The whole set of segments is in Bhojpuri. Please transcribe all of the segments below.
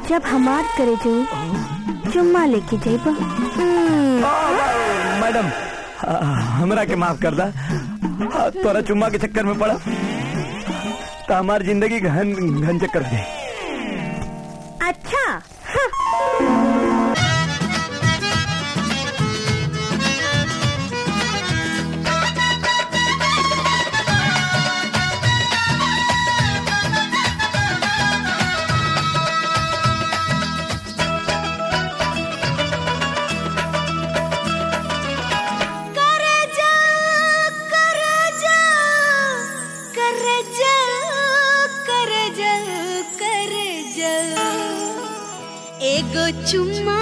जब हमार करे जाऊ चुम्मा लेके जाइब मैडम आ, हमरा के माफ कर दा आ, तोरा चुम्मा के चक्कर में पड़ा तो हमार जिंदगी घन घन चक्कर हो जाए अच्छा करे जा करे जा करे जा करे जा करे जा एगो चुम्मा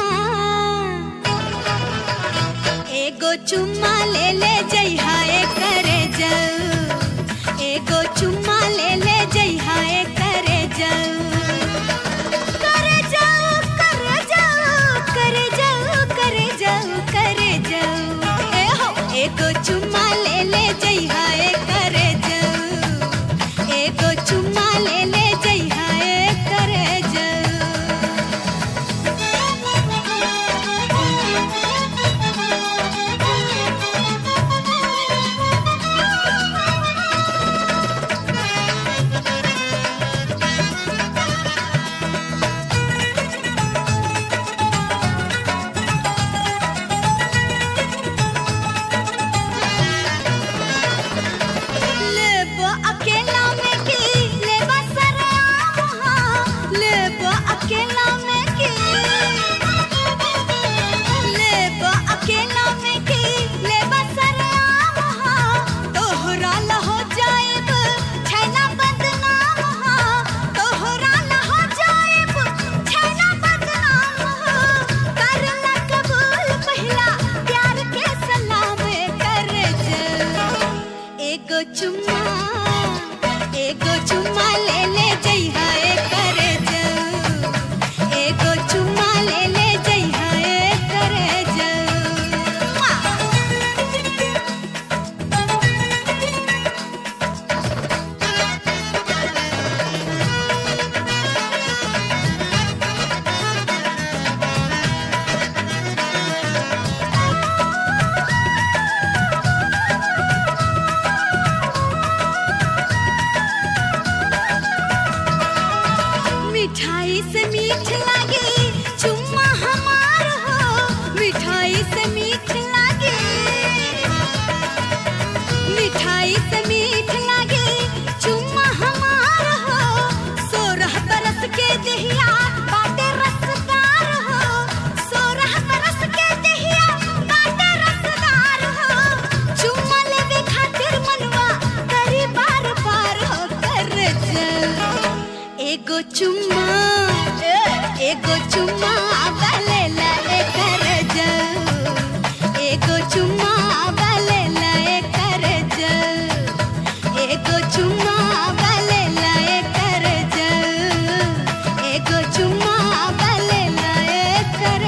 एगो चुम्मा ले ले जइहा ए करे जा एगो चुम्मा ले ले जइहा ए करे जा करे जाओ करे जाओ करे जाओ करे जाओ करे जाओ ए हो एगो चुम्मा ले ले जइहा ए करे जाओ एगो चुम्मा ले ले जइहा ए करे लेबो अकेला में की लेबा सरेआम हाँ लेबो अकेला में की लेबो अकेला में की लेबा सरेआम हाँ तोहरा ला हो जाएब छैना बदनाम हाँ तोहरा ला हो जाएब छैना बदनाम हाँ कर ला कबूल पहिला प्यार के सलाम कर जा एगो चुम्मा एगो चुम्मा ले ले जइहा ए करे जाऊ एगो चुम्मा ले ले जइहा ए करे जाऊ मिठाई से मीठ लागे चुम्मा हमार हो मिठाई से मीठ लागे मिठाई से मीठ लागे चुम्मा हमार हो सोरह बरस के दहिया बाटे रसदार हो सोरह बरस के दहिया बाटे रसदार हो चुम्मा लेवे खातिर मनवा करी बार बार हो कर जा एगो चुम्मा ए, एगो चुम्मा बले ले कर जाऊ एगो चुम्मा बले ले कर जाऊ एगो चुम्मा बले ले कर जाऊ एगो चुम्मा बले ले कर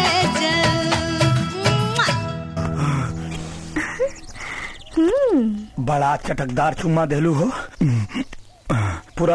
जाऊ बड़ा चटकदार चुम्मा देलू हो